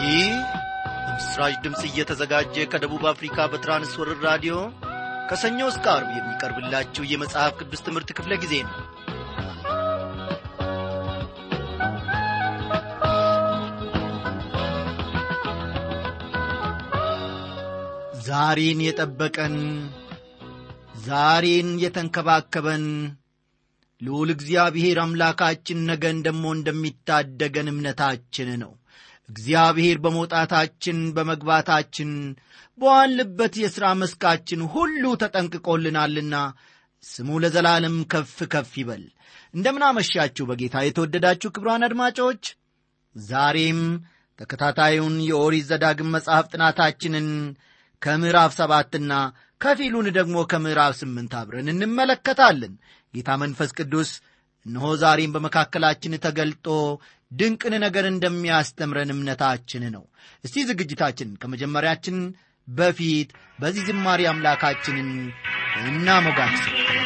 ይህ በምስራች ድምፅ እየተዘጋጀ ከደቡብ አፍሪካ በትራንስወርር ራዲዮ ከሰኞ እስከ አርብ የሚቀርብላችሁ የመጽሐፍ ቅዱስ ትምህርት ክፍለ ጊዜ ነው ዛሬን የጠበቀን ዛሬን የተንከባከበን ልዑል እግዚአብሔር አምላካችን ነገን ደሞ እንደሚታደገን እምነታችን ነው እግዚአብሔር በመውጣታችን በመግባታችን በዋልበት የሥራ መስካችን ሁሉ ተጠንቅቆልናልና ስሙ ለዘላለም ከፍ ከፍ ይበል እንደምናመሻችሁ በጌታ የተወደዳችሁ ክብሯን አድማጮች ዛሬም ተከታታዩን የኦሪት ዘዳግም መጽሐፍ ጥናታችንን ከምዕራፍ ሰባትና ከፊሉን ደግሞ ከምዕራፍ ስምንት አብረን እንመለከታለን ጌታ መንፈስ ቅዱስ እነሆ ዛሬም በመካከላችን ተገልጦ ድንቅን ነገር እንደሚያስተምረን እምነታችን ነው እስቲ ዝግጅታችን ከመጀመሪያችን በፊት በዚህ ዝማሬ አምላካችንን እናሞጋግስ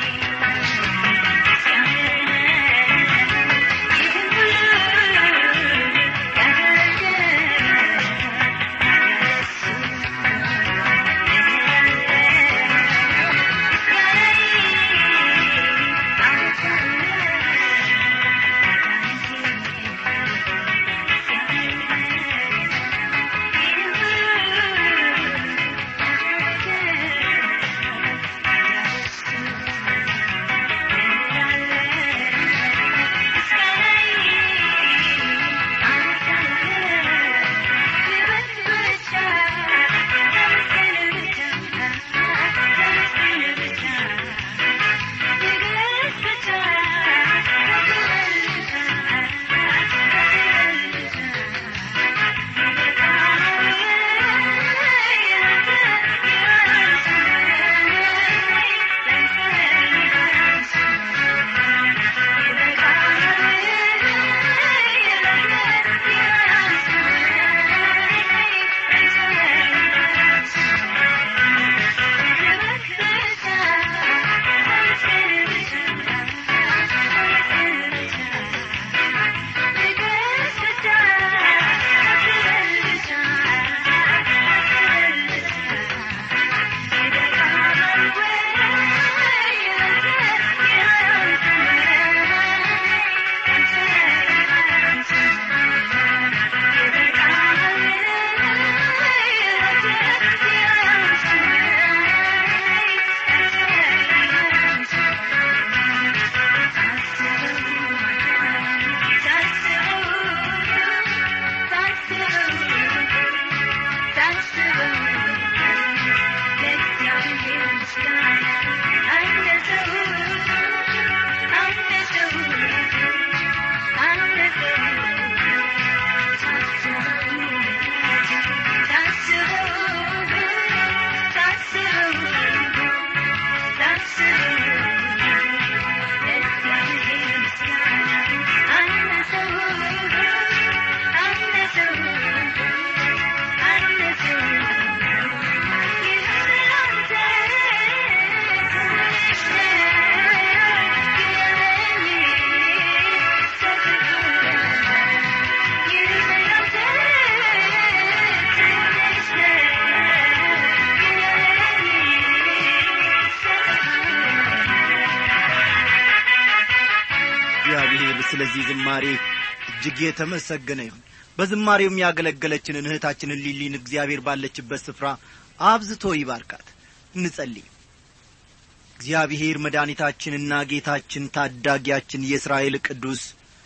እግዚአብሔር ስለዚህ ዝማሬ እጅግ የተመሰገነ ይሁን በዝማሬው የሚያገለገለችንን እህታችንን ሊሊን እግዚአብሔር ባለችበት ስፍራ አብዝቶ ይባርካት እንጸልይ እግዚአብሔር መድኃኒታችንና ጌታችን ታዳጊያችን የእስራኤል ቅዱስ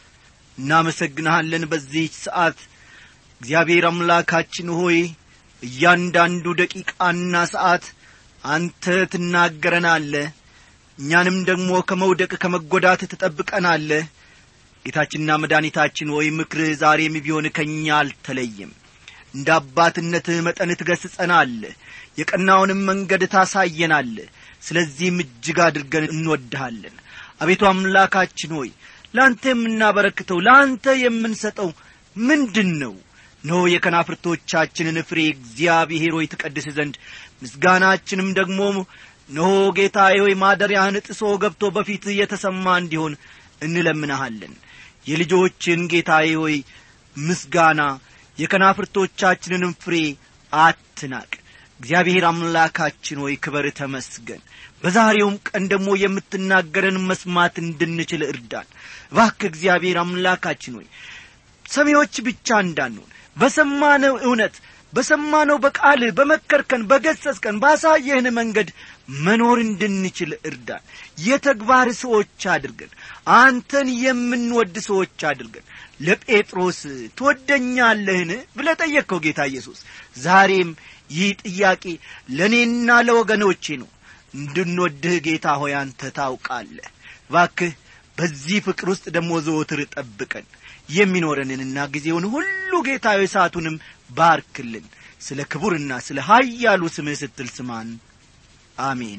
እናመሰግንሃለን በዚህች ሰዓት እግዚአብሔር አምላካችን ሆይ እያንዳንዱ ደቂቃና ሰዓት አንተ ትናገረናለ እኛንም ደግሞ ከመውደቅ ከመጐዳት ትጠብቀናለ ጌታችንና መድኃኒታችን ወይ ምክርህ ዛሬም ቢሆን ከእኛ አልተለይም እንደ አባትነትህ መጠን ትገስጸናል የቀናውንም መንገድ ታሳየናል ስለዚህም እጅግ አድርገን እንወድሃለን አቤቱ አምላካችን ሆይ ለአንተ የምናበረክተው ለአንተ የምንሰጠው ምንድን ነው ኖ የከናፍርቶቻችንን ፍሬ እግዚአብሔር ሆይ ትቀድስ ዘንድ ምስጋናችንም ደግሞ እነሆ ጌታዬ ሆይ ማደሪያህን ጥሶ ገብቶ በፊት የተሰማ እንዲሆን እንለምንሃለን የልጆችን ጌታዬ ሆይ ምስጋና የከናፍርቶቻችንንም ፍሬ አትናቅ እግዚአብሔር አምላካችን ሆይ ክበር ተመስገን በዛሬውም ቀን ደግሞ የምትናገረን መስማት እንድንችል እርዳን ባክ እግዚአብሔር አምላካችን ሆይ ሰሚዎች ብቻ እንዳንሆን በሰማነው እውነት በሰማነው በቃል በመከርከን በገሰስከን ባሳየህን መንገድ መኖር እንድንችል እርዳን የተግባር ሰዎች አድርገን አንተን የምንወድ ሰዎች አድርገን ለጴጥሮስ ትወደኛለህን ብለ ጠየቅከው ጌታ ኢየሱስ ዛሬም ይህ ጥያቄ ለእኔና ለወገኖቼ ነው እንድንወድህ ጌታ ሆይ አንተ ታውቃለህ ባክህ በዚህ ፍቅር ውስጥ ደግሞ ዘወትር ጠብቀን የሚኖረንንና ጊዜውን ሁሉ ጌታዊ ሰዓቱንም ባርክልን ስለ ክቡርና ስለ ሀያሉ ስምህ ስትል ስማን አሜን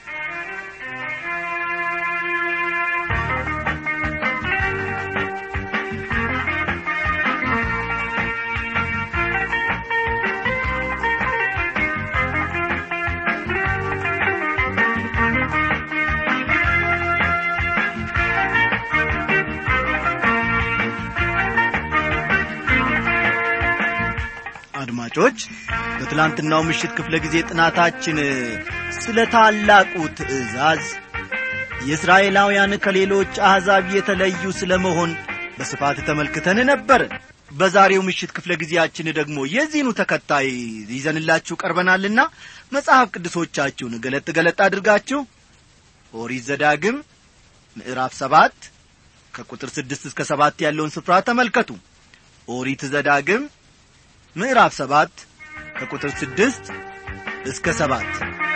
አድማጮች በትላንትናው ምሽት ክፍለ ጊዜ ጥናታችን ስለ ታላቁ ትእዛዝ የእስራኤላውያን ከሌሎች አሕዛብ የተለዩ ስለ መሆን በስፋት ተመልክተን ነበር በዛሬው ምሽት ክፍለ ጊዜያችን ደግሞ የዚህኑ ተከታይ ይዘንላችሁ ቀርበናልና መጽሐፍ ቅዱሶቻችሁን ገለጥ ገለጥ አድርጋችሁ ኦሪት ዘዳግም ምዕራፍ ሰባት ከቁጥር ስድስት እስከ ሰባት ያለውን ስፍራ ተመልከቱ ኦሪት ዘዳግም ምዕራፍ ሰባት ከቁጥር ስድስት እስከ ሰባት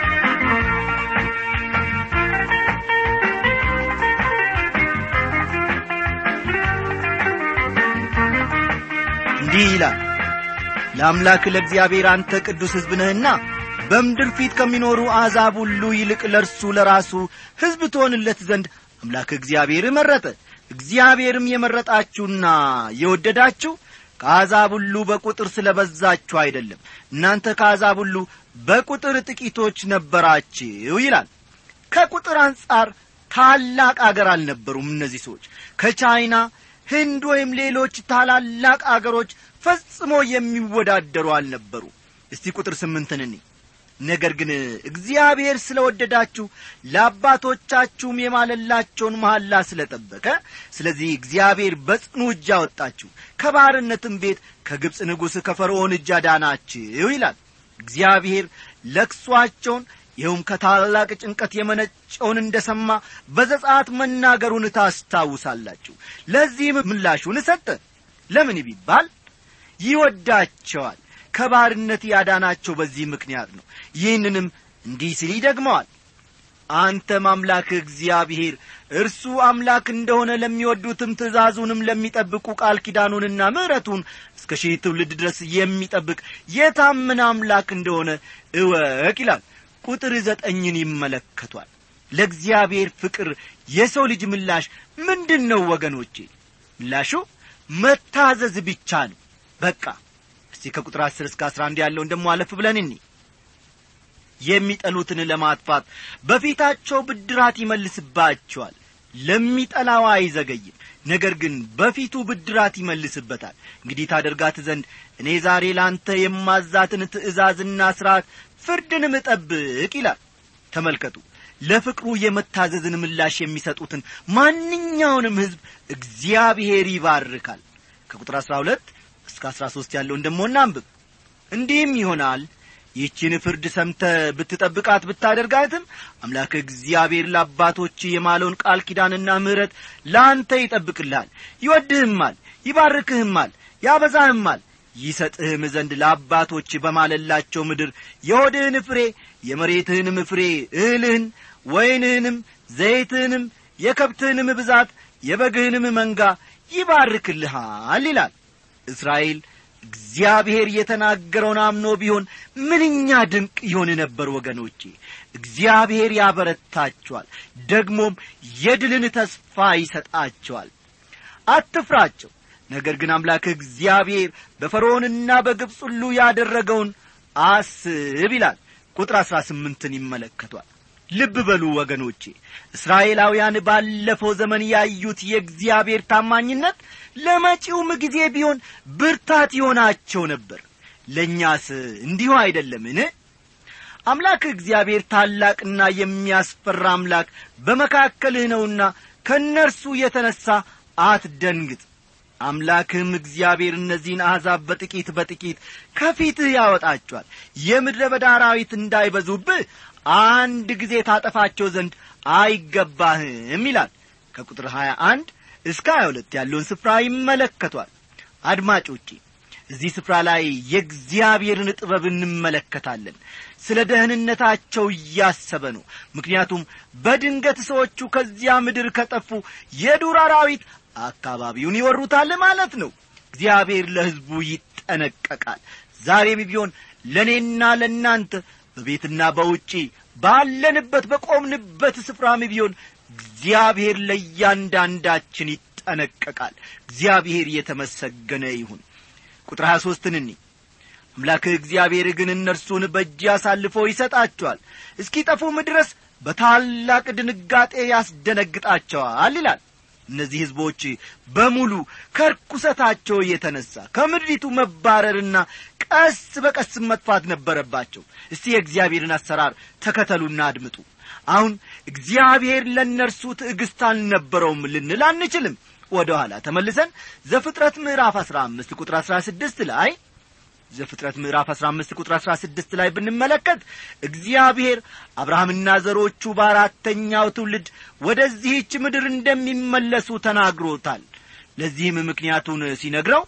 እንዲህ ይላል ለአምላክ ለእግዚአብሔር አንተ ቅዱስ ሕዝብ ነህና በምድር ፊት ከሚኖሩ አሕዛብ ሁሉ ይልቅ ለእርሱ ለራሱ ሕዝብ ትሆንለት ዘንድ አምላክ እግዚአብሔር መረጠ እግዚአብሔርም የመረጣችሁና የወደዳችሁ ከአሕዛብ ሁሉ በቁጥር ስለ በዛችሁ አይደለም እናንተ ከአሕዛብ ሁሉ በቁጥር ጥቂቶች ነበራችሁ ይላል ከቁጥር አንጻር ታላቅ አገር አልነበሩም እነዚህ ሰዎች ከቻይና ህንድ ወይም ሌሎች ታላላቅ አገሮች ፈጽሞ የሚወዳደሩ አልነበሩ እስቲ ቁጥር ስምንትን እኔ ነገር ግን እግዚአብሔር ስለ ወደዳችሁ ለአባቶቻችሁም የማለላቸውን መሐላ ስለ ጠበቀ ስለዚህ እግዚአብሔር በጽኑ እጅ አወጣችሁ ከባርነትም ቤት ከግብፅ ንጉሥ ከፈርዖን እጅ አዳናችሁ ይላል እግዚአብሔር ለክሷቸውን ይኸውም ከታላቅ ጭንቀት የመነጨውን እንደ ሰማ በዘጻት መናገሩን ታስታውሳላችሁ ለዚህም ምላሹን ሰጠ ለምን ቢባል ይወዳቸዋል ከባርነት ያዳናቸው በዚህ ምክንያት ነው ይህንንም እንዲህ ሲል ይደግመዋል አንተም አምላክ እግዚአብሔር እርሱ አምላክ እንደሆነ ለሚወዱትም ትእዛዙንም ለሚጠብቁ ቃል ኪዳኑንና ምሕረቱን እስከ ሺህ ትውልድ ድረስ የሚጠብቅ የታመነ አምላክ እንደሆነ እወቅ ይላል ቁጥር ዘጠኝን ይመለከቷል ለእግዚአብሔር ፍቅር የሰው ልጅ ምላሽ ምንድን ነው ወገኖቼ ምላሹ መታዘዝ ብቻ ነው በቃ እስቲ ከቁጥር አስር እስከ አስራ አንድ ያለውን ደሞ አለፍ ብለን እኒ የሚጠሉትን ለማጥፋት በፊታቸው ብድራት ይመልስባቸዋል ለሚጠላው አይዘገይም ነገር ግን በፊቱ ብድራት ይመልስበታል እንግዲህ ታደርጋት ዘንድ እኔ ዛሬ ላንተ የማዛትን ትእዛዝና ሥርዓት ፍርድንም እጠብቅ ይላል ተመልከቱ ለፍቅሩ የመታዘዝን ምላሽ የሚሰጡትን ማንኛውንም ሕዝብ እግዚአብሔር ይባርካል ከቁጥር አሥራ ሁለት እስከ አሥራ ሦስት ያለውን ደሞ እናንብብ እንዲህም ይሆናል ይህችን ፍርድ ሰምተ ብትጠብቃት ብታደርጋትም አምላክ እግዚአብሔር ለአባቶች የማለውን ቃል ኪዳንና ምሕረት ለአንተ ይጠብቅልሃል ይወድህማል ይባርክህማል ያበዛህማል ይሰጥህም ዘንድ ለአባቶች በማለላቸው ምድር የሆድህን ፍሬ የመሬትህንም ፍሬ እህልህን ወይንህንም ዘይትህንም የከብትህንም ብዛት የበግህንም መንጋ ይባርክልሃል ይላል እስራኤል እግዚአብሔር የተናገረውን አምኖ ቢሆን ምንኛ ድንቅ ይሆን ነበር ወገኖቼ እግዚአብሔር ያበረታቸዋል ደግሞም የድልን ተስፋ ይሰጣቸዋል አትፍራቸው ነገር ግን አምላክ እግዚአብሔር በፈርዖንና በግብፅ ሁሉ ያደረገውን አስብ ይላል ቁጥር አሥራ ስምንትን ይመለከቷል ልብ በሉ ወገኖቼ እስራኤላውያን ባለፈው ዘመን ያዩት የእግዚአብሔር ታማኝነት ለመጪውም ጊዜ ቢሆን ብርታት ይሆናቸው ነበር ለእኛስ እንዲሁ አይደለምን አምላክ እግዚአብሔር ታላቅና የሚያስፈራ አምላክ በመካከልህ ነውና ከእነርሱ የተነሣ አትደንግጥ አምላክህም እግዚአብሔር እነዚህን አሕዛብ በጥቂት በጥቂት ከፊትህ ያወጣቸዋል የምድረ በዳ አራዊት እንዳይበዙብህ አንድ ጊዜ ታጠፋቸው ዘንድ አይገባህም ይላል ከቁጥር 21 እስከ 22 ያለውን ስፍራ ይመለከቷል አድማጮቼ እዚህ ስፍራ ላይ የእግዚአብሔርን ጥበብ እንመለከታለን ስለ ደህንነታቸው እያሰበ ነው ምክንያቱም በድንገት ሰዎቹ ከዚያ ምድር ከጠፉ የዱር አራዊት አካባቢውን ይወሩታል ማለት ነው እግዚአብሔር ለሕዝቡ ይጠነቀቃል ዛሬም ቢሆን ለእኔና ለእናንተ በቤትና በውጪ ባለንበት በቆምንበት ስፍራም ቢሆን እግዚአብሔር ለእያንዳንዳችን ይጠነቀቃል እግዚአብሔር የተመሰገነ ይሁን ቁጥር ሀያ ሦስትን እኒ አምላክህ እግዚአብሔር ግን እነርሱን በእጅ አሳልፎ ይሰጣቸዋል እስኪጠፉም ድረስ በታላቅ ድንጋጤ ያስደነግጣቸዋል ይላል እነዚህ ሕዝቦች በሙሉ ከርኩሰታቸው የተነሣ ከምድሪቱ መባረርና ቀስ በቀስ መጥፋት ነበረባቸው እስቲ የእግዚአብሔርን አሰራር ተከተሉና አድምጡ አሁን እግዚአብሔር ለእነርሱ ትዕግሥት አልነበረውም ልንል አንችልም ወደ ኋላ ተመልሰን ዘፍጥረት ምዕራፍ አሥራ አምስት ቁጥር አሥራ ስድስት ላይ ዘፍጥረት ምዕራፍ አሥራ አምስት ቁጥር አሥራ ስድስት ላይ ብንመለከት እግዚአብሔር አብርሃምና ዘሮቹ በአራተኛው ትውልድ ወደዚህች ምድር እንደሚመለሱ ተናግሮታል ለዚህም ምክንያቱን ሲነግረው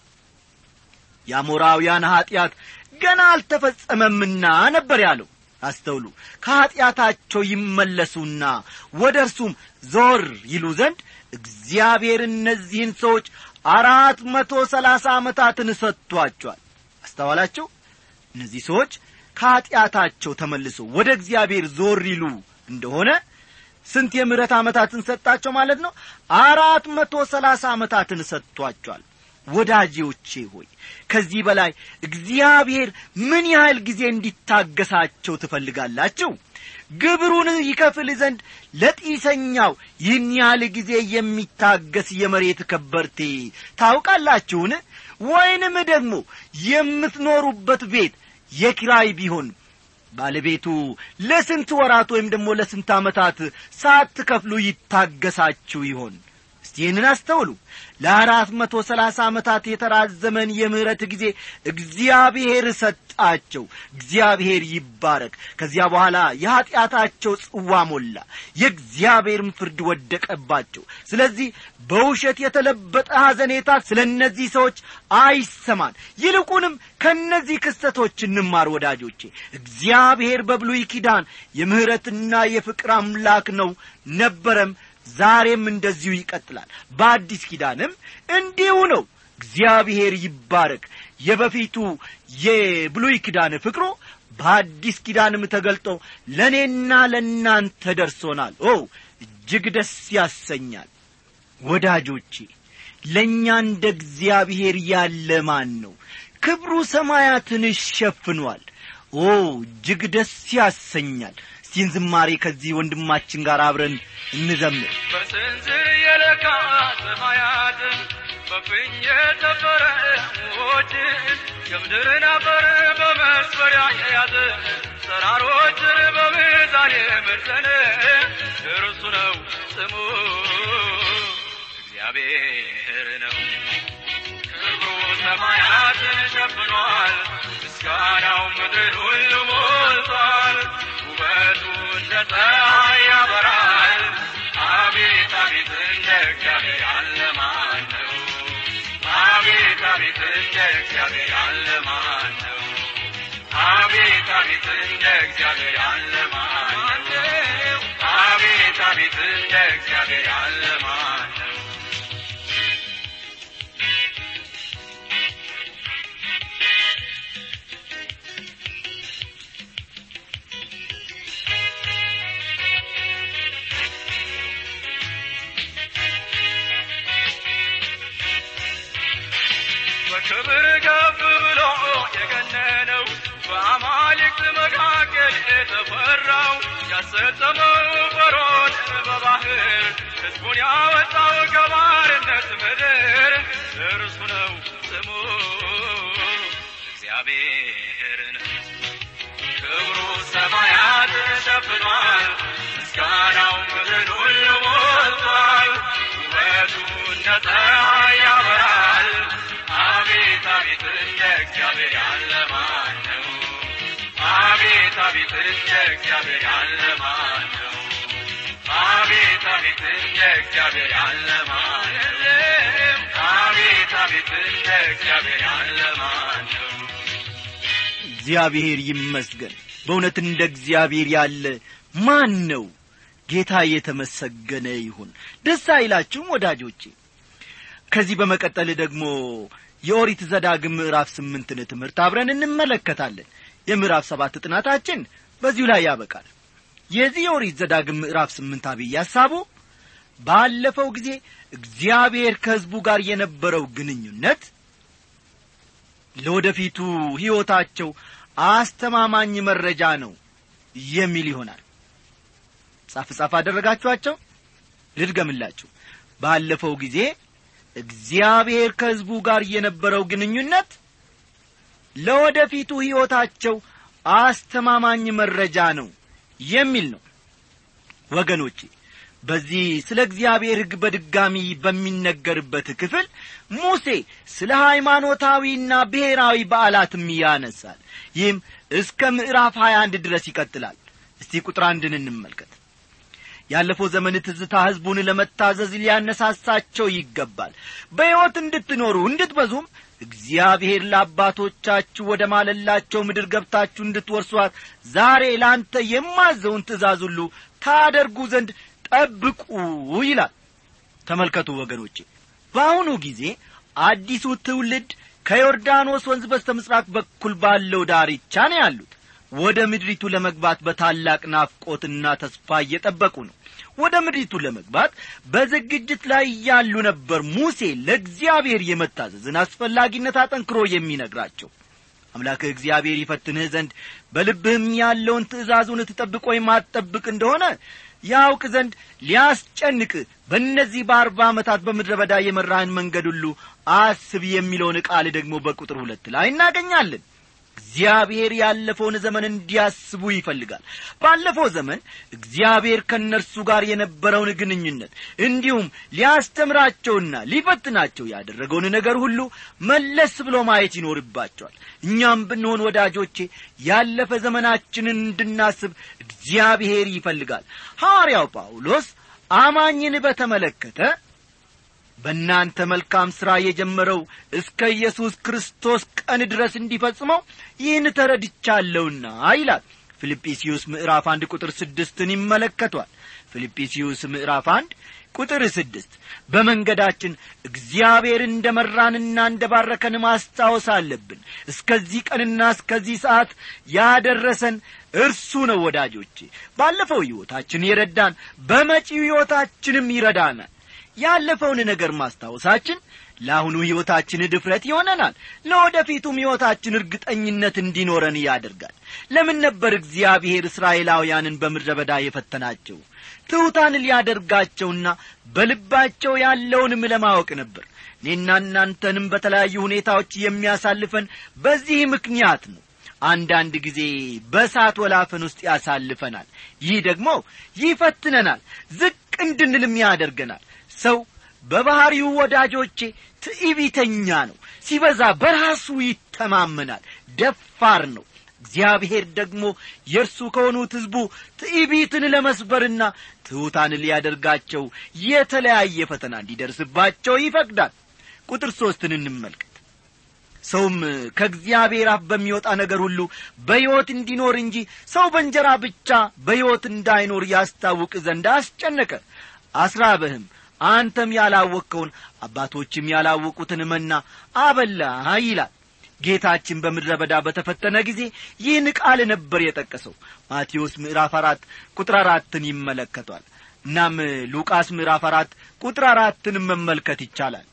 የአሞራውያን ኀጢአት ገና አልተፈጸመምና ነበር ያለው አስተውሉ ከኀጢአታቸው ይመለሱና ወደ እርሱም ዞር ይሉ ዘንድ እግዚአብሔር እነዚህን ሰዎች አራት መቶ ሰላሳ ዓመታትን ሰጥቷቸዋል አስተዋላችሁ እነዚህ ሰዎች ከኀጢአታቸው ተመልሶ ወደ እግዚአብሔር ዞር ይሉ እንደሆነ ስንት የምሕረት ዓመታትን ሰጣቸው ማለት ነው አራት መቶ ሰላሳ ዓመታትን ሰጥቷቸዋል ወዳጄዎቼ ሆይ ከዚህ በላይ እግዚአብሔር ምን ያህል ጊዜ እንዲታገሳቸው ትፈልጋላችሁ ግብሩን ይከፍል ዘንድ ለጢሰኛው ይህን ያህል ጊዜ የሚታገስ የመሬት ከበርቴ ታውቃላችሁን ወይንም ደግሞ የምትኖሩበት ቤት የኪራይ ቢሆን ባለቤቱ ለስንት ወራት ወይም ደግሞ ለስንት ዓመታት ሳትከፍሉ ይታገሳችሁ ይሆን እስቲ ይህንን አስተውሉ ለአራት መቶ ሰላሳ ዓመታት የተራዘመን የምሕረት ጊዜ እግዚአብሔር ሰጣቸው እግዚአብሔር ይባረክ ከዚያ በኋላ የኀጢአታቸው ጽዋ ሞላ የእግዚአብሔርም ፍርድ ወደቀባቸው ስለዚህ በውሸት የተለበጠ ሐዘኔታ ስለ እነዚህ ሰዎች አይሰማን ይልቁንም ከእነዚህ ክስተቶች እንማር ወዳጆቼ እግዚአብሔር በብሉይ ኪዳን የምሕረትና የፍቅር አምላክ ነው ነበረም ዛሬም እንደዚሁ ይቀጥላል በአዲስ ኪዳንም እንዲሁ ነው እግዚአብሔር ይባረክ የበፊቱ የብሉይ ኪዳን ፍቅሮ በአዲስ ኪዳንም ተገልጦ ለእኔና ለእናንተ ደርሶናል ኦ እጅግ ደስ ያሰኛል ወዳጆቼ ለእኛ እንደ እግዚአብሔር ያለ ማን ነው ክብሩ ሰማያትን ሸፍኗል ኦ እጅግ ደስ ያሰኛል እስቲን ዝማሬ ከዚህ ወንድማችን ጋር አብረን እንዘምር በስንዝር የለካ ሰማያትን በፍኝ የተፈረ ውኆችን የምድርን አፈር በመስፈሪያ የያዘ ተራሮችን በሚዛን የመዘነ እርሱ ነው ስሙ እግዚአብሔር ነው ክብሩ ሰማያትን ሸፍኗል ምስጋናው ምድር ሁሉ ሞልቷል ውበቱ እንደ ፀሐይ ያበራል አቤት አቤት እንደ እግዚአብሔር ያለ ማን ነው አቤት አቤት እንደ እግዚአብሔር ያለ ማን ነው አቤት አቤት እንደ እግዚአብሔር ያለ ማን ነው አቤት አቤት እንደ እግዚአብሔር ያለ ማን ነው በክብር ከፍ ብሎ የገነነው በአማልክት መካከል የተፈራው ያሰጠመው እግዚአብሔር ነው ክብሩ ሰማያት ሸፍኗል ምስጋናው ምድርን ሁሉ ሞልቷል ውበቱ እንደ ፀሐይ ያበራል አቤት አቤት እንደ እግዚአብሔር ያለ ማን ነው አቤት አቤት እንደ እግዚአብሔር ያለ ማን ነው አቤት አቤት እንደ እግዚአብሔር ያለ ማን ነው አቤት አቤት እንደ እግዚአብሔር ያለ ማን ነው እግዚአብሔር ይመስገን በእውነት እንደ እግዚአብሔር ያለ ማን ነው ጌታ የተመሰገነ ይሁን ደስ አይላችሁም ወዳጆቼ ከዚህ በመቀጠል ደግሞ የኦሪት ዘዳግም ምዕራፍ ስምንትን ትምህርት አብረን እንመለከታለን የምዕራፍ ሰባት ጥናታችን በዚሁ ላይ ያበቃል የዚህ የኦሪት ዘዳግም ምዕራፍ ስምንት አብይ ሐሳቡ ባለፈው ጊዜ እግዚአብሔር ከሕዝቡ ጋር የነበረው ግንኙነት ለወደፊቱ ሕይወታቸው አስተማማኝ መረጃ ነው የሚል ይሆናል ጻፍ ጻፍ አደረጋችኋቸው ልድገምላችሁ ባለፈው ጊዜ እግዚአብሔር ከሕዝቡ ጋር የነበረው ግንኙነት ለወደፊቱ ሕይወታቸው አስተማማኝ መረጃ ነው የሚል ነው ወገኖቼ በዚህ ስለ እግዚአብሔር ሕግ በድጋሚ በሚነገርበት ክፍል ሙሴ ስለ ሃይማኖታዊና ብሔራዊ በዓላትም ያነሳል ይህም እስከ ምዕራፍ 21 ድረስ ይቀጥላል እስቲ ቁጥር አንድን እንመልከት ያለፈው ዘመን ትዝታ ሕዝቡን ለመታዘዝ ሊያነሳሳቸው ይገባል በሕይወት እንድትኖሩ እንድትበዙም እግዚአብሔር ለአባቶቻችሁ ወደ ማለላቸው ምድር ገብታችሁ እንድትወርሷት ዛሬ ለአንተ የማዘውን ትእዛዝ ሁሉ ታደርጉ ዘንድ ጠብቁ ይላል ተመልከቱ ወገኖቼ በአሁኑ ጊዜ አዲሱ ትውልድ ከዮርዳኖስ ወንዝ በስተ ምሥራቅ በኩል ባለው ዳርቻ ነው ያሉት ወደ ምድሪቱ ለመግባት በታላቅ ናፍቆትና ተስፋ እየጠበቁ ነው ወደ ምድሪቱ ለመግባት በዝግጅት ላይ ያሉ ነበር ሙሴ ለእግዚአብሔር የመታዘዝን አስፈላጊነት አጠንክሮ የሚነግራቸው አምላክህ እግዚአብሔር ይፈትንህ ዘንድ በልብህም ያለውን ትእዛዙን ትጠብቅ ወይም አትጠብቅ እንደሆነ ያውቅ ዘንድ ሊያስጨንቅ በእነዚህ በአርባ ዓመታት በምድረ በዳ የመራህን መንገድ ሁሉ አስብ የሚለውን ቃል ደግሞ በቁጥር ሁለት ላይ እናገኛለን እግዚአብሔር ያለፈውን ዘመን እንዲያስቡ ይፈልጋል ባለፈው ዘመን እግዚአብሔር ከእነርሱ ጋር የነበረውን ግንኙነት እንዲሁም ሊያስተምራቸውና ሊፈትናቸው ያደረገውን ነገር ሁሉ መለስ ብሎ ማየት ይኖርባቸዋል እኛም ብንሆን ወዳጆቼ ያለፈ ዘመናችንን እንድናስብ እግዚአብሔር ይፈልጋል ሐዋርያው ጳውሎስ አማኝን በተመለከተ በእናንተ መልካም ሥራ የጀመረው እስከ ኢየሱስ ክርስቶስ ቀን ድረስ እንዲፈጽመው ይህን ተረድቻለሁና ይላል ፊልጵስዩስ ምዕራፍ አንድ ቁጥር ስድስትን ይመለከቷል ፊልጵስዩስ ምዕራፍ አንድ ቁጥር ስድስት በመንገዳችን እግዚአብሔር እንደ መራንና እንደ ባረከን ማስታወስ አለብን እስከዚህ ቀንና እስከዚህ ሰዓት ያደረሰን እርሱ ነው ወዳጆቼ ባለፈው ሕይወታችን የረዳን በመጪው ሕይወታችንም ይረዳናል ያለፈውን ነገር ማስታወሳችን ለአሁኑ ሕይወታችን ድፍረት ይሆነናል ለወደፊቱም ሕይወታችን እርግጠኝነት እንዲኖረን ያደርጋል ለምን ነበር እግዚአብሔር እስራኤላውያንን በምድረ በዳ የፈተናቸው ትሑታን ሊያደርጋቸውና በልባቸው ያለውንም ለማወቅ ነበር እኔና እናንተንም በተለያዩ ሁኔታዎች የሚያሳልፈን በዚህ ምክንያት ነው አንዳንድ ጊዜ በእሳት ወላፈን ውስጥ ያሳልፈናል ይህ ደግሞ ይፈትነናል ዝቅ እንድንልም ያደርገናል ሰው በባሕሪው ወዳጆቼ ትዕቢተኛ ነው ሲበዛ በራሱ ይተማመናል ደፋር ነው እግዚአብሔር ደግሞ የእርሱ ከሆኑት ሕዝቡ ትዕቢትን ለመስበርና ትሑታን ሊያደርጋቸው የተለያየ ፈተና እንዲደርስባቸው ይፈቅዳል ቁጥር ሦስትን እንመልከት ሰውም ከእግዚአብሔር አፍ በሚወጣ ነገር ሁሉ በሕይወት እንዲኖር እንጂ ሰው በእንጀራ ብቻ በሕይወት እንዳይኖር ያስታውቅ ዘንድ አስጨነቀ አስራበህም አንተም ያላወቅከውን አባቶችም ያላወቁትን መና አበላ ይላል ጌታችን በምድረ በዳ በተፈተነ ጊዜ ይህን ቃል ነበር የጠቀሰው ማቴዎስ ምዕራፍ አራት ቁጥር አራትን ይመለከቷል እናም ሉቃስ ምዕራፍ አራት ቁጥር አራትን መመልከት ይቻላል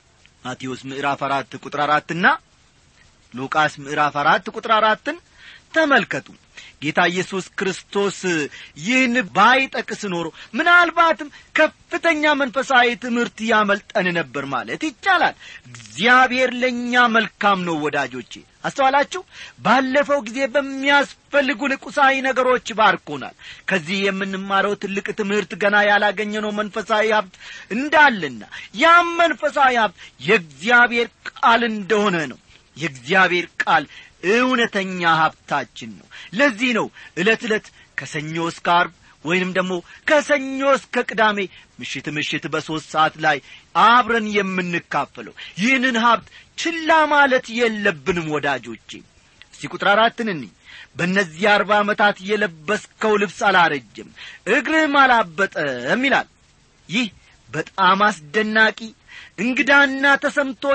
ማቴዎስ ምዕራፍ አራት ቁጥር አራትና ሉቃስ ምዕራፍ አራት ቁጥር አራትን ተመልከቱ ጌታ ኢየሱስ ክርስቶስ ይህን ባይጠቅስ ኖሮ ምናልባትም ከፍተኛ መንፈሳዊ ትምህርት ያመልጠን ነበር ማለት ይቻላል እግዚአብሔር ለእኛ መልካም ነው ወዳጆቼ አስተዋላችሁ ባለፈው ጊዜ በሚያስፈልጉን ቁሳዊ ነገሮች ባርኮናል ከዚህ የምንማረው ትልቅ ትምህርት ገና ያላገኘነው መንፈሳዊ ሀብት እንዳለና ያም መንፈሳዊ ሀብት የእግዚአብሔር ቃል እንደሆነ ነው የእግዚአብሔር ቃል እውነተኛ ሀብታችን ነው ለዚህ ነው ዕለት ዕለት ከሰኞ እስከ አርብ ወይንም ደግሞ ከሰኞ እስከ ቅዳሜ ምሽት ምሽት በሦስት ሰዓት ላይ አብረን የምንካፈለው ይህንን ሀብት ችላ ማለት የለብንም ወዳጆቼ እስቲ ቁጥር አራትን እኒ በእነዚህ አርባ ዓመታት የለበስከው ልብስ አላረጅም እግርህም አላበጠም ይላል ይህ በጣም አስደናቂ እንግዳና ተሰምቶ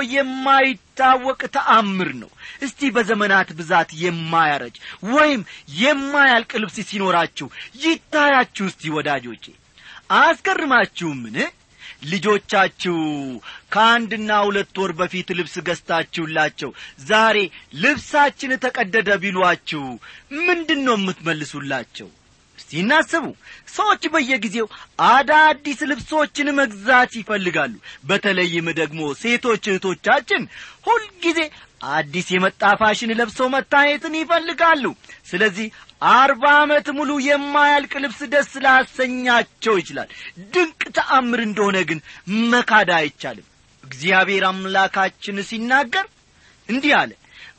የማይታወቅ ተአምር ነው እስቲ በዘመናት ብዛት የማያረጅ ወይም የማያልቅ ልብስ ሲኖራችሁ ይታያችሁ እስቲ ወዳጆቼ አያስገርማችሁምን ልጆቻችሁ ከአንድና ሁለት ወር በፊት ልብስ ገዝታችሁላቸው ዛሬ ልብሳችን ተቀደደ ቢሏችሁ ምንድን ነው የምትመልሱላቸው እስቲ እናስቡ ሰዎች በየጊዜው አዳዲስ ልብሶችን መግዛት ይፈልጋሉ በተለይም ደግሞ ሴቶች እህቶቻችን ሁልጊዜ አዲስ የመጣ ፋሽን ለብሰው መታየትን ይፈልጋሉ ስለዚህ አርባ ዓመት ሙሉ የማያልቅ ልብስ ደስ ላሰኛቸው ይችላል ድንቅ ተአምር እንደሆነ ግን መካዳ አይቻልም እግዚአብሔር አምላካችን ሲናገር እንዲህ አለ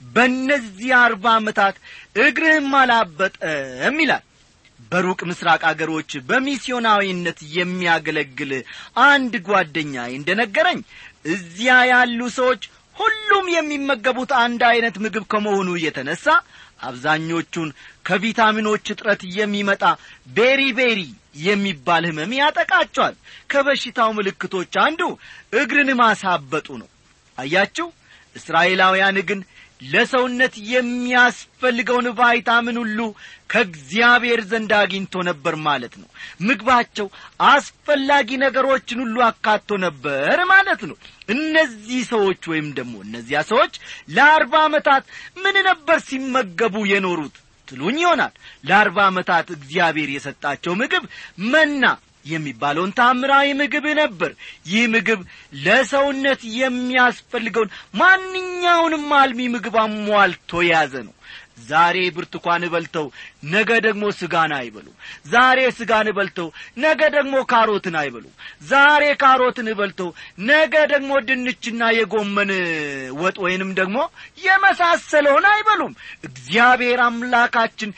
በእነዚህ አርባ ዓመታት እግርህም አላበጠም ይላል በሩቅ ምስራቅ አገሮች በሚስዮናዊነት የሚያገለግል አንድ ጓደኛ እንደነገረኝ እዚያ ያሉ ሰዎች ሁሉም የሚመገቡት አንድ ዐይነት ምግብ ከመሆኑ የተነሣ አብዛኞቹን ከቪታሚኖች እጥረት የሚመጣ ቤሪ ቤሪ የሚባል ህመም ያጠቃቸዋል ከበሽታው ምልክቶች አንዱ እግርን ማሳበጡ ነው አያችሁ እስራኤላውያን ግን ለሰውነት የሚያስፈልገውን ቫይታምን ሁሉ ከእግዚአብሔር ዘንድ አግኝቶ ነበር ማለት ነው ምግባቸው አስፈላጊ ነገሮችን ሁሉ አካቶ ነበር ማለት ነው እነዚህ ሰዎች ወይም ደግሞ እነዚያ ሰዎች ለአርባ ዓመታት ምን ነበር ሲመገቡ የኖሩት ትሉኝ ይሆናል ለአርባ ዓመታት እግዚአብሔር የሰጣቸው ምግብ መና የሚባለውን ታምራዊ ምግብ ነበር ይህ ምግብ ለሰውነት የሚያስፈልገውን ማንኛውንም አልሚ ምግብ አሟልቶ የያዘ ነው ዛሬ ብርቱካን በልተው ነገ ደግሞ ስጋን አይበሉ ዛሬ ስጋን በልተው ነገ ደግሞ ካሮትን አይበሉ ዛሬ ካሮትን በልተው ነገ ደግሞ ድንችና የጎመን ወጥ ወይንም ደግሞ የመሳሰለውን አይበሉም እግዚአብሔር አምላካችን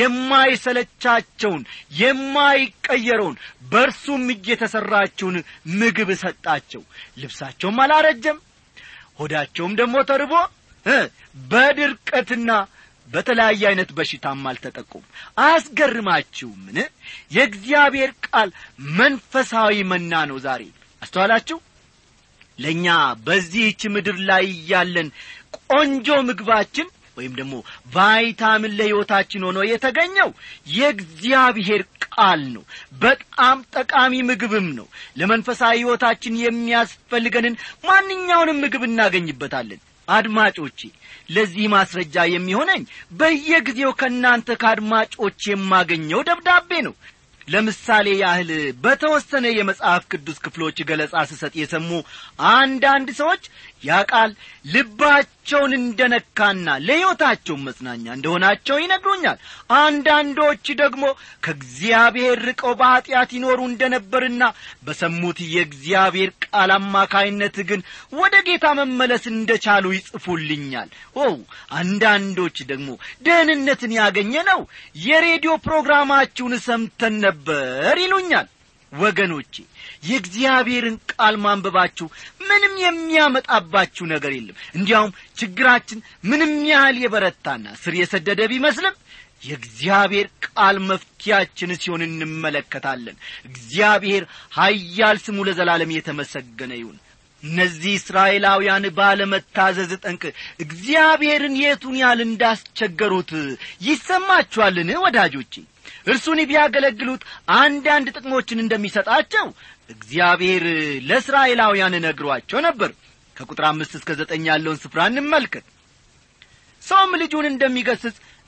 የማይሰለቻቸውን የማይቀየረውን በእርሱም እጅ የተሠራችውን ምግብ ሰጣቸው ልብሳቸውም አላረጀም ሆዳቸውም ደግሞ ተርቦ በድርቀትና በተለያየ አይነት በሽታም አልተጠቁም አያስገርማችሁምን የእግዚአብሔር ቃል መንፈሳዊ መና ነው ዛሬ አስተዋላችሁ ለእኛ በዚህች ምድር ላይ ያለን ቆንጆ ምግባችን ወይም ደግሞ ቫይታምን ለሕይወታችን ሆኖ የተገኘው የእግዚአብሔር ቃል ነው በጣም ጠቃሚ ምግብም ነው ለመንፈሳዊ ሕይወታችን የሚያስፈልገንን ማንኛውንም ምግብ እናገኝበታለን አድማጮቼ ለዚህ ማስረጃ የሚሆነኝ በየጊዜው ከእናንተ ከአድማጮች የማገኘው ደብዳቤ ነው ለምሳሌ ያህል በተወሰነ የመጽሐፍ ቅዱስ ክፍሎች ገለጻ ስሰጥ የሰሙ አንዳንድ ሰዎች ያ ቃል ልባቸውን እንደነካና ለሕይወታቸው መጽናኛ እንደሆናቸው ይነግሩኛል አንዳንዶች ደግሞ ከእግዚአብሔር ርቀው በኀጢአት ይኖሩ እንደነበርና በሰሙት የእግዚአብሔር ቃል አማካይነት ግን ወደ ጌታ መመለስ እንደቻሉ ይጽፉልኛል ኦ አንዳንዶች ደግሞ ደህንነትን ያገኘ ነው የሬዲዮ ፕሮግራማችሁን ሰምተን ነበር ይሉኛል ወገኖቼ የእግዚአብሔርን ቃል ማንበባችሁ ምንም የሚያመጣባችሁ ነገር የለም እንዲያውም ችግራችን ምንም ያህል የበረታና ስር የሰደደ ቢመስልም የእግዚአብሔር ቃል መፍትያችን ሲሆን እንመለከታለን እግዚአብሔር ሀያል ስሙ ለዘላለም የተመሰገነ ይሁን እነዚህ እስራኤላውያን ባለመታዘዝ ጠንቅ እግዚአብሔርን የቱን ያህል እንዳስቸገሩት ይሰማችኋልን ወዳጆቼ እርሱን ቢያገለግሉት አንዳንድ ጥቅሞችን እንደሚሰጣቸው እግዚአብሔር ለእስራኤላውያን ነግሯቸው ነበር ከቁጥር አምስት እስከ ዘጠኝ ያለውን ስፍራ እንመልከት ሰውም ልጁን እንደሚገስጽ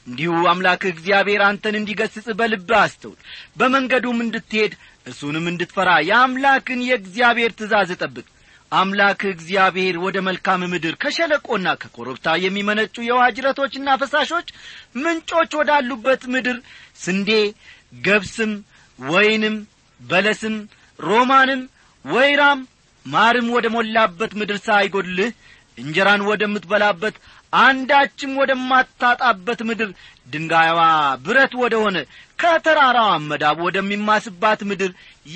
እንዲሁ አምላክህ እግዚአብሔር አንተን እንዲገስጽ በልብህ አስተውል በመንገዱም እንድትሄድ እርሱንም እንድትፈራ የአምላክን የእግዚአብሔር ትእዛዝ ጠብቅ አምላክህ እግዚአብሔር ወደ መልካም ምድር ከሸለቆና ከኮረብታ የሚመነጩ የውሃ ጅረቶችና ፈሳሾች ምንጮች ወዳሉበት ምድር ስንዴ ገብስም ወይንም በለስም ሮማንም ወይራም ማርም ወደ ሞላበት ምድር ሳይጐድልህ እንጀራን ወደምትበላበት አንዳችም ወደማታጣበት ምድር ድንጋይዋ ብረት ወደ ሆነ ከተራራዋ መዳብ ወደሚማስባት ምድር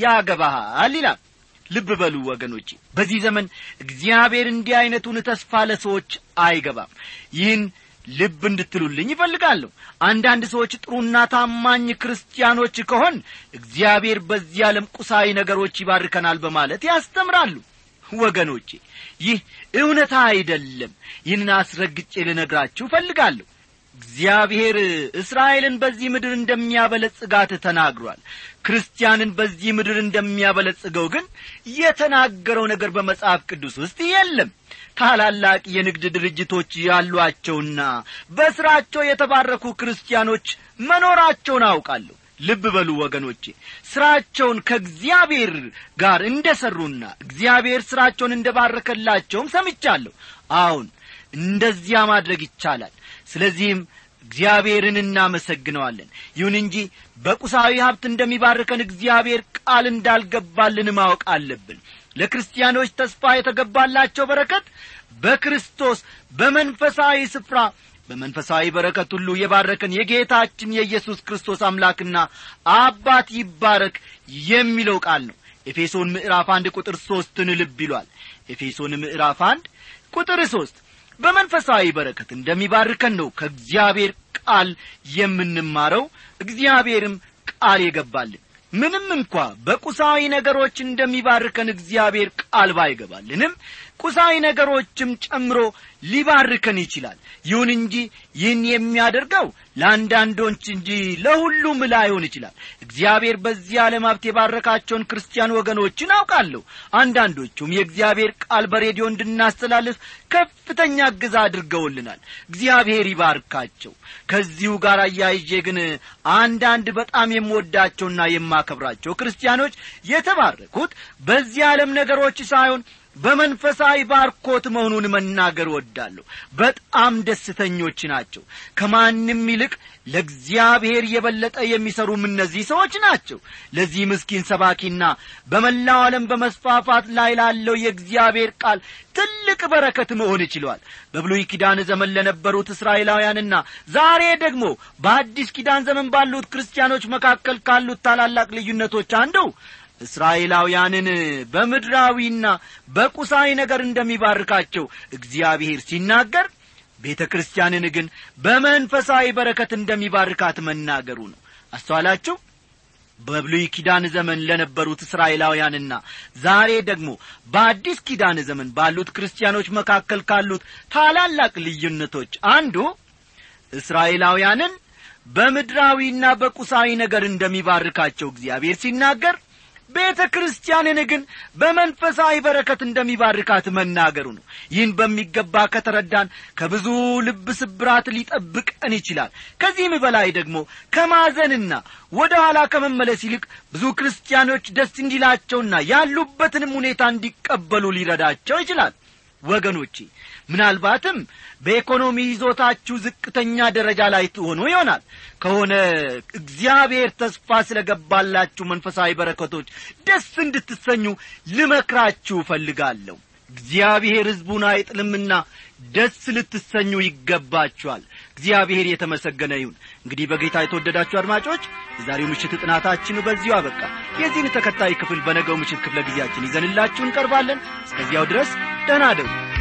ያገባሃል ይላል ልብ በሉ ወገኖቼ በዚህ ዘመን እግዚአብሔር እንዲህ ዐይነቱን ተስፋ ለሰዎች አይገባም ይህን ልብ እንድትሉልኝ ይፈልጋለሁ አንዳንድ ሰዎች ጥሩና ታማኝ ክርስቲያኖች ከሆን እግዚአብሔር በዚህ ዓለም ቁሳዊ ነገሮች ይባርከናል በማለት ያስተምራሉ ወገኖቼ ይህ እውነታ አይደለም ይህንን አስረግጬ ልነግራችሁ እፈልጋለሁ እግዚአብሔር እስራኤልን በዚህ ምድር እንደሚያበለጽጋት ተናግሯል ክርስቲያንን በዚህ ምድር እንደሚያበለጽገው ግን የተናገረው ነገር በመጽሐፍ ቅዱስ ውስጥ የለም ታላላቅ የንግድ ድርጅቶች ያሏቸውና በሥራቸው የተባረኩ ክርስቲያኖች መኖራቸውን አውቃለሁ ልብ በሉ ወገኖቼ ሥራቸውን ከእግዚአብሔር ጋር እንደ ሠሩና እግዚአብሔር ሥራቸውን እንደ ባረከላቸውም ሰምቻለሁ አሁን እንደዚያ ማድረግ ይቻላል ስለዚህም እግዚአብሔርን እናመሰግነዋለን ይሁን እንጂ በቁሳዊ ሀብት እንደሚባርከን እግዚአብሔር ቃል እንዳልገባልን ማወቅ አለብን ለክርስቲያኖች ተስፋ የተገባላቸው በረከት በክርስቶስ በመንፈሳዊ ስፍራ በመንፈሳዊ በረከት ሁሉ የባረከን የጌታችን የኢየሱስ ክርስቶስ አምላክና አባት ይባረክ የሚለው ቃል ነው ኤፌሶን ምዕራፍ አንድ ቁጥር ሦስትን ልብ ይሏል ኤፌሶን ምዕራፍ አንድ ቁጥር ሦስት በመንፈሳዊ በረከት እንደሚባርከን ነው ከእግዚአብሔር ቃል የምንማረው እግዚአብሔርም ቃል የገባልን ምንም እንኳ በቁሳዊ ነገሮች እንደሚባርከን እግዚአብሔር ቃል ባይገባልንም ቁሳዊ ነገሮችም ጨምሮ ሊባርከን ይችላል ይሁን እንጂ ይህን የሚያደርገው ለአንዳንዶች እንጂ ለሁሉም ላይሆን ይችላል እግዚአብሔር በዚህ ዓለም ሀብት የባረካቸውን ክርስቲያን ወገኖችን አውቃለሁ አንዳንዶቹም የእግዚአብሔር ቃል በሬዲዮ እንድናስተላልፍ ከፍተኛ እገዛ አድርገውልናል እግዚአብሔር ይባርካቸው ከዚሁ ጋር አያይዤ ግን አንዳንድ በጣም የምወዳቸውና የማከብራቸው ክርስቲያኖች የተባረኩት በዚህ ዓለም ነገሮች ሳይሆን በመንፈሳዊ ባርኮት መሆኑን መናገር ወዳለሁ በጣም ደስተኞች ናቸው ከማንም ይልቅ ለእግዚአብሔር የበለጠ የሚሰሩም እነዚህ ሰዎች ናቸው ለዚህ ምስኪን ሰባኪና በመላው ዓለም በመስፋፋት ላይ ላለው የእግዚአብሔር ቃል ትልቅ በረከት መሆን ይችሏል በብሉይ ኪዳን ዘመን ለነበሩት እስራኤላውያንና ዛሬ ደግሞ በአዲስ ኪዳን ዘመን ባሉት ክርስቲያኖች መካከል ካሉት ታላላቅ ልዩነቶች አንዱ እስራኤላውያንን በምድራዊና በቁሳዊ ነገር እንደሚባርካቸው እግዚአብሔር ሲናገር ቤተ ክርስቲያንን ግን በመንፈሳዊ በረከት እንደሚባርካት መናገሩ ነው አስተዋላችሁ በብሉይ ኪዳን ዘመን ለነበሩት እስራኤላውያንና ዛሬ ደግሞ በአዲስ ኪዳን ዘመን ባሉት ክርስቲያኖች መካከል ካሉት ታላላቅ ልዩነቶች አንዱ እስራኤላውያንን በምድራዊና በቁሳዊ ነገር እንደሚባርካቸው እግዚአብሔር ሲናገር ቤተ ክርስቲያንን ግን በመንፈሳዊ በረከት እንደሚባርካት መናገሩ ነው ይህን በሚገባ ከተረዳን ከብዙ ልብ ስብራት ሊጠብቀን ይችላል ከዚህም በላይ ደግሞ ከማዘንና ወደ ኋላ ከመመለስ ይልቅ ብዙ ክርስቲያኖች ደስ እንዲላቸውና ያሉበትንም ሁኔታ እንዲቀበሉ ሊረዳቸው ይችላል ወገኖቼ ምናልባትም በኢኮኖሚ ይዞታችሁ ዝቅተኛ ደረጃ ላይ ትሆኑ ይሆናል ከሆነ እግዚአብሔር ተስፋ ስለ ገባላችሁ መንፈሳዊ በረከቶች ደስ እንድትሰኙ ልመክራችሁ እፈልጋለሁ እግዚአብሔር ሕዝቡን አይጥልምና ደስ ልትሰኙ ይገባችኋል እግዚአብሔር የተመሰገነ ይሁን እንግዲህ በጌታ የተወደዳችሁ አድማጮች የዛሬው ምሽት ጥናታችን በዚሁ አበቃ የዚህን ተከታይ ክፍል በነገው ምሽት ክፍለ ጊዜያችን ይዘንላችሁ እንቀርባለን እስከዚያው ድረስ ደህና ደሩ